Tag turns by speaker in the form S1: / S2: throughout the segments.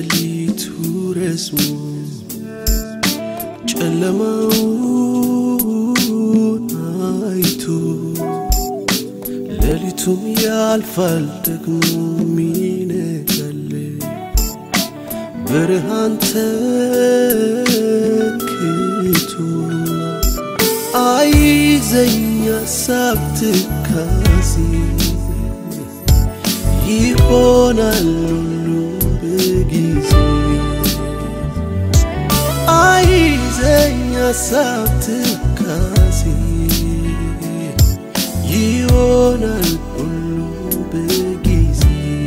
S1: ሌሊቱ ረዝሞ ጨለማውን አይቶ ሌሊቱም ያልፋል ደግሞ ይነጋል ብርሃን ተክቶ አይዘኝ ሀሳብ ትካዜ ይሆናል ሁሉ በጊዜ አይዘኝ ሀሳብ ትካዜ ይሆናል ሁሉ በጊዜ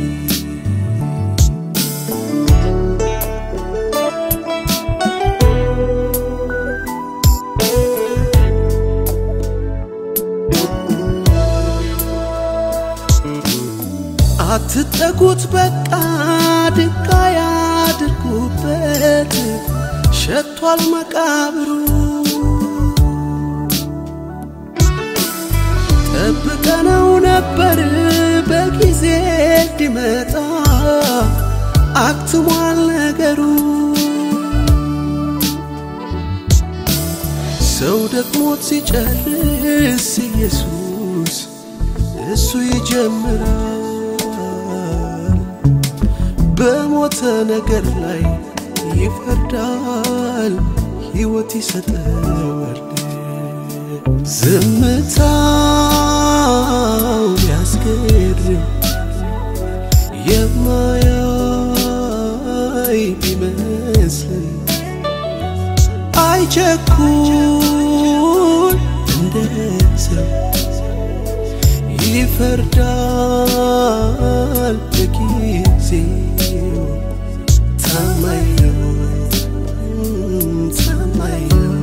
S1: አትጠጉት በቃ ድንጋይ አድርጉበት ሸቷል መቃብሩ ጠብቀነው ነበር በጊዜ እንዲመጣ አክትሟል ነገሩ ሰው ደክሞት ሲጨርስ ኢየሱስ እሱ ይጀምራል በሞተ ነገር ላይ ይፈርዳል ሕይወት ይሰጠዋል ዝምታው ቢያስገርም የማያይ ቢመስልን አይቸኩል እንደ ሰው ይፈርዳል በጊዜው ታማኝ ነው ታማኝ ነው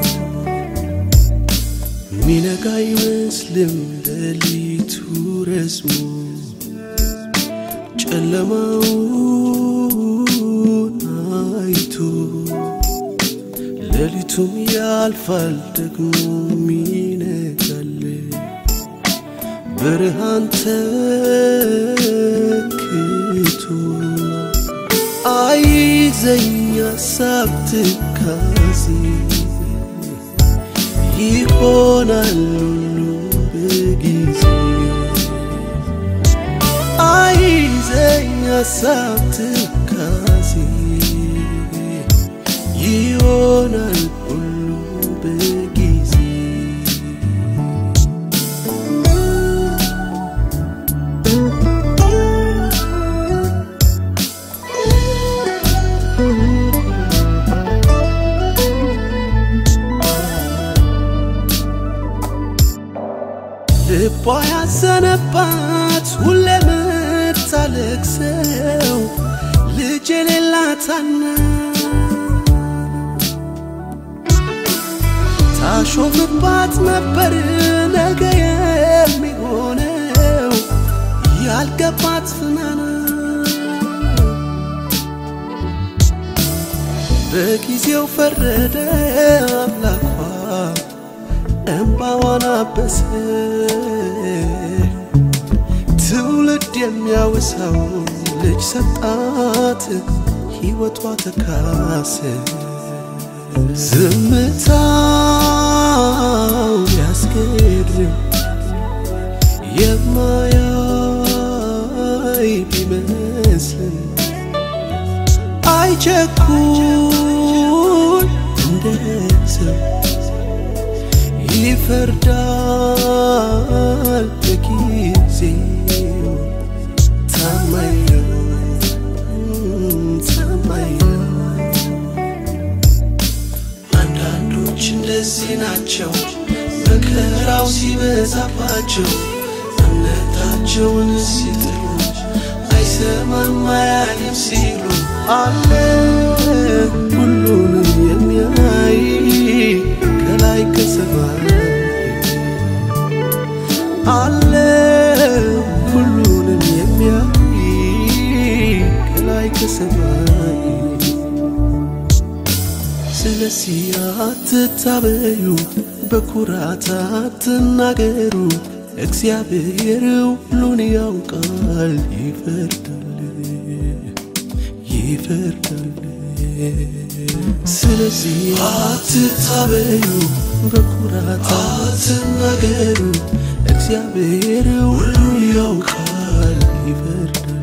S1: ሚነጋ አይመስልም ሌሊቱ ረዝሞ ጨለማውን አይቶ ሌሊቱም ያልፋል ደግሞ ይነጋል ብርሃን ተክቶ አይዘኝ ሀሳብ ትካዜ ይሆናል ሁሉ በጊዜ አይዘኝ ሀሳብ ትካዜ ይሆናል ሁሉ በጊዜ ልቧ ያዘነባት ሁሌ ምታለቅሰው ልጅ የሌላታና ታሾፍባት ነበር ነገ የሚሆነው ያልገባት ፍናና በጊዜው ፈረደ አምላኳ እምባዋን አበሰ ትውልድ የሚያወሳው ልጅ ሰጣት ሕይወቷ ተካሰ ዝምታው ያስገድም የማያይ ቢመስልም አይቸኩል እንደ ሰው ይፈርዳል በጊዜው ታማኝ ነው ታማኝ ነው አንዳንዶች እንደዚህ ናቸው መከራው ሲበዛባቸው እምነታቸውን ሲጥሉ አይሰማም አያይም ሲሉ አለ ሁሉንም የሚያይ ከላይ ከሰማይ አለ ሁሉንም የሚያይ ከላይ ከሰማይ ስለዚህ አትታበዩ በኩራት አትናገሩ እግዚአብሔር ሁሉን ያውቃል ይፈርዳል ይፈርዳል። ስለዚህ አትታበዩ፣ በኩራት አትናገሩ። እግዚአብሔር ሁሉን ያውቃል፣ ይፈርዳል።